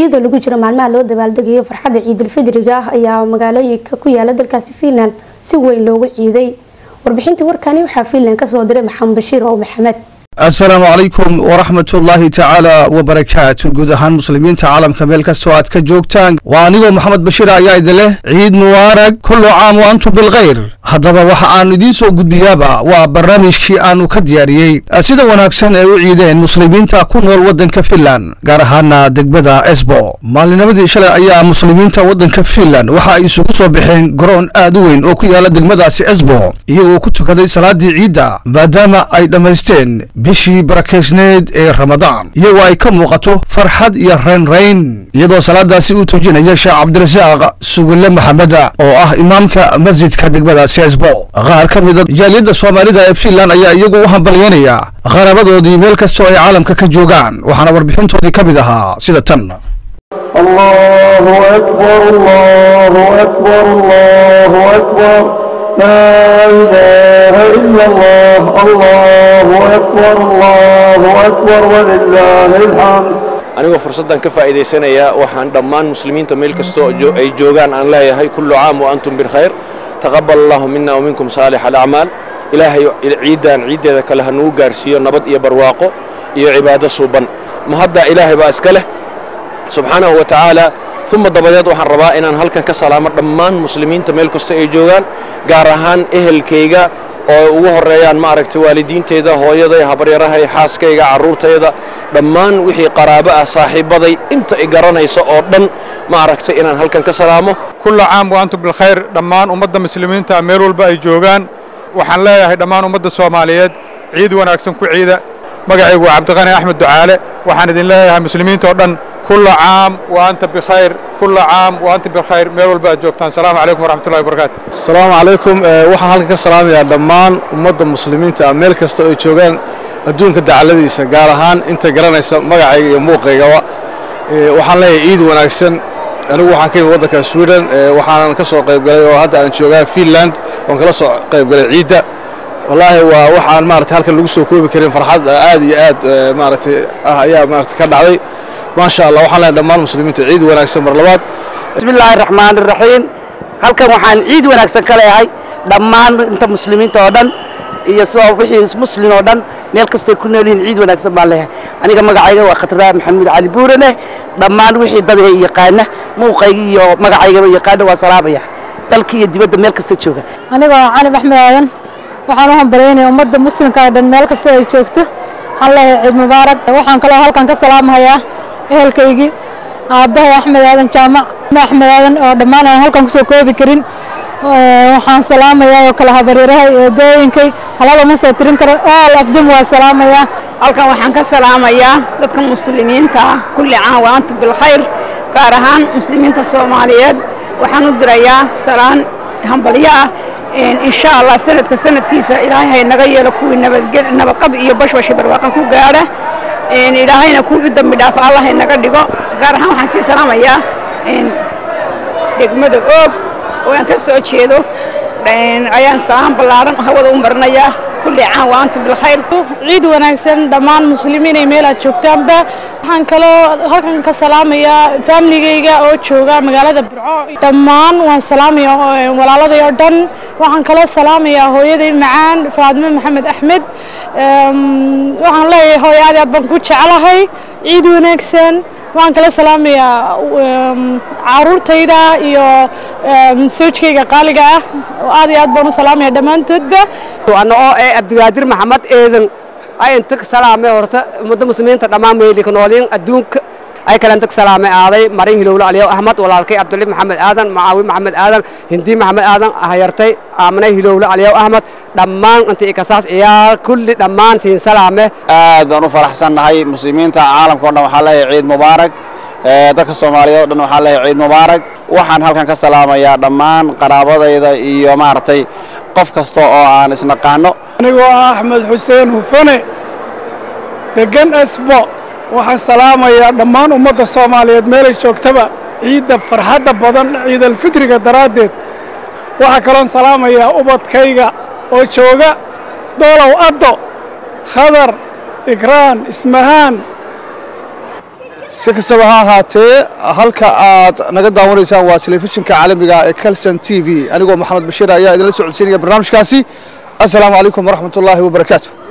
iyadoo lagu jiro maalmaha loo dabaaldegayo farxadda ciidulfidriga ah ayaa magaalooyinka ku yaala dalkaasi fiinland si weyn loogu ciiday warbixintii warkani waxaa fiinland kasoo diray maxamed bashiir oo maxamed asalaamu calaykum waraxmat ullaahi tacaala wabarakaatu guud ahaan muslimiinta caalamka meel kastoo aad ka joogtaan waa anigoo maxamed bashiir ayaa idin leh ciid mubaarag kullu caam wa antum bilkhayr haddaba waxa aan idiin soo gudbiyaaba waa barnaamijkii aanu ka diyaariyey sida wanaagsan ay u ciideen muslimiinta ku nool waddanka finland gaar ahaana degmada esbo maalinimadii shalay ayaa muslimiinta waddanka finland waxa ay isugu soo baxeen garoon aad u weyn oo ku yaala degmadaasi esbo iyagoo ku tukaday salaadii ciidda maadaama ay dhammaysteen bishii barakeysneed ee ramadaan iyagoo ay ka muuqato farxad iyo raynrayn iyadoo salaadaasi uu tuujinaya sheekh cabdirasaaq sugulle maxameda oo ah imaamka masjidka degmadaasi esbo qaar ka mida jaaliyadda soomaalida ee finland ayaa iyagu u hambalyeynaya qarabadoodii meel kastoo ay caalamka ka joogaan waxaana warbixintoodii ka mid ahaa sida tan الله أكبر الله أكبر الله أكبر لا إله إلا الله الله أكبر الله أكبر ولله الحمد anigoo fursaddan ka faa'iidaysanaya waxaan dhammaan muslimiinta meel kastoo ay joogaan aan leeyahay kullu caam wa antum bilkhayr taqabbal allahu mina wa minkum saalix alacmaal ilaahay ciiddan ciiddeeda kale ha nugu gaarsiiyo nabad iyo barwaaqo iyo cibaado suuban mahadda ilaahay baa iska leh subxaanahu wa tacaala uma dabadeed waxaan rabaa inaan halkan ka salaamo dhammaan muslimiinta meel kasta ay joogaan gaar ahaan ehelkayga oo ugu horeeyaan maaragtay waalidiinteyda hooyaday habaryarahay xaaskayga carruurtayda dhammaan wixii qaraabo ah saaxiibaday inta i garanaysa oo dhan maaragtay inaan halkan ka salaamo kulla caam wa antum bilkhayr dhammaan ummadda muslimiinta meel walba ay joogaan waxaan leeyahay dhammaan ummadda soomaaliyeed ciid wanaagsan ku ciida magacaygu waa cabdiqani axmed ducaale waxaan idin leeyahay muslimiinta oo dhan kulla caam wa anta bikhayr kulla caam wa anta bikhayr meel walba aad joogtaan asalaamu calaykum waraxmatullahi wabarakaatu asalaamu calaykum waxaan halkan ka salaamayaa dhammaan ummadda muslimiinta ah meel kasta oo ay joogaan adduunka dacaladiisa gaar ahaan inta garanaysa magacayga iyo muuqaygaba waxaan leeyahay ciid wanaagsan anigu waxaan ka yimid waddanka sweden waxaanan ka soo qaybgalay oo hadda aan joogaa finland oon kala soo qaybgalay ciidda wallaahi waa waxaan maaragtay halkan lagu soo koobi karin farxad aad iyo aad maaragtay ah ayaa maaragtay ka dhacday maasha allah waxaan leeyahay dhammaan muslimiinta ciid wanaagsan mar labaad bismillaahi raxmaani raxiim halkan waxaan ciid wanaagsan ka leeyahay dhammaan inta muslimiinta oo dhan iyo soo wixii muslim oo dhan meel kastay ku nool yihiin ciid wanaagsan baan leeyahay aniga magacayga waa khatraa maxamuud cali buurane dhammaan wixii dad ay yaqaana muuqayga iyo magacaygaba yaqaana waa salaamaya dalka iyo dibadda meel kasta jooga aniga waa cali axmed aadan waxaan u hambalyaynaya ummadda muslimka oo dhan meel kasta ay joogto waxaan leeyahay ciid mubaarak waxaan kaloo halkan ka salaamahayaa ehelkaygii aabbahay axmed aadan jaamac axmed aadan oo dhammaan aan halkan kusoo koobi karin waxaan salaamayaa oo kale habaryarahay eedooyinkay halaba ma soo tirin karo all of them waa salaamayaa halkan waxaan ka salaamayaa dadka muslimiinta ah kulli caan wa antum bilkhayr gaar ahaan muslimiinta soomaaliyeed waxaan u dirayaa salaan hambalyo ah insha allah sanadka sanadkiisa ilaahay hay naga yeelo kuwii nabadqab iyo bashbashi barwaaqo ku gaadha ilaahayna kuwii u dambi dhaafa allah hay naga dhigo gaar ahaan waxaan sii salaamayaa degmada oog oo aan ka soo jeedo ayaan salaan ballaaran hawada u marinayaa kulli caan wa antum bilkhayr ciid wanaagsan dhammaan muslimiin ay meel aad joogtaanba waxaan kaloo halkan ka salaamayaa faamiligayga oo jooga magaalada burco dhammaan waan salaamaya walaaladay oo dhan waxaan kaloo salaamayaa hooyaday macaan faadime maxamed axmed waxaan leeyahay hooyo aad aad baan ku jeclahay ciid wanaagsan waxaan kala salaamayaa caruurtayda iyo sawjkayga qaaliga ah aad iyo aad baan u salaamaya dhammaantoodba ana oo ee abdigaadir maxamed eedan ay inta ka salaamay horta ummadda muslimiinta dhammaan meeli ka noolyiin adduunka ay kale inta ka salaamay aaday marin hilowle aliyow ahmad walaalkay cabdulli maxamed aadan macaawi maxamed aadan hindi maxamed aadan hayartay aamane hilowle aliyow ahmad dhammaan inta ikasaas ciyaal kulli dhammaan siin salaame aad baan u faraxsannahay muslimiinta caalamka o dhan waxaa leeyahay ciid mubaarak dadka soomaaliyeed o dhan waxaa leeyahay ciid mubaarak waxaan halkan ka salaamayaa dhammaan qaraabadayda iyo maaragtay qof kasta oo aan isnaqaano anigoo ah axmed xuseen hufane deggan esbo waxaan salaamayaa dhammaan ummadda soomaaliyeed meelay joogtaba ciidda farxadda badan ciidalfitriga daraaddeed waxaa kaloon salaamayaa ubadkayga oo jooga doolow addo khadar ikraan ismahaan si kastaba ha ahaatee halka aad naga daawanaysaan waa telefishinka caalamiga ee calson t v anigoo maxamed bashiir ayaa idinla socodsiinaya barnaamijkaasi assalaamu calaykum waraxmat ullaahi wabarakaatu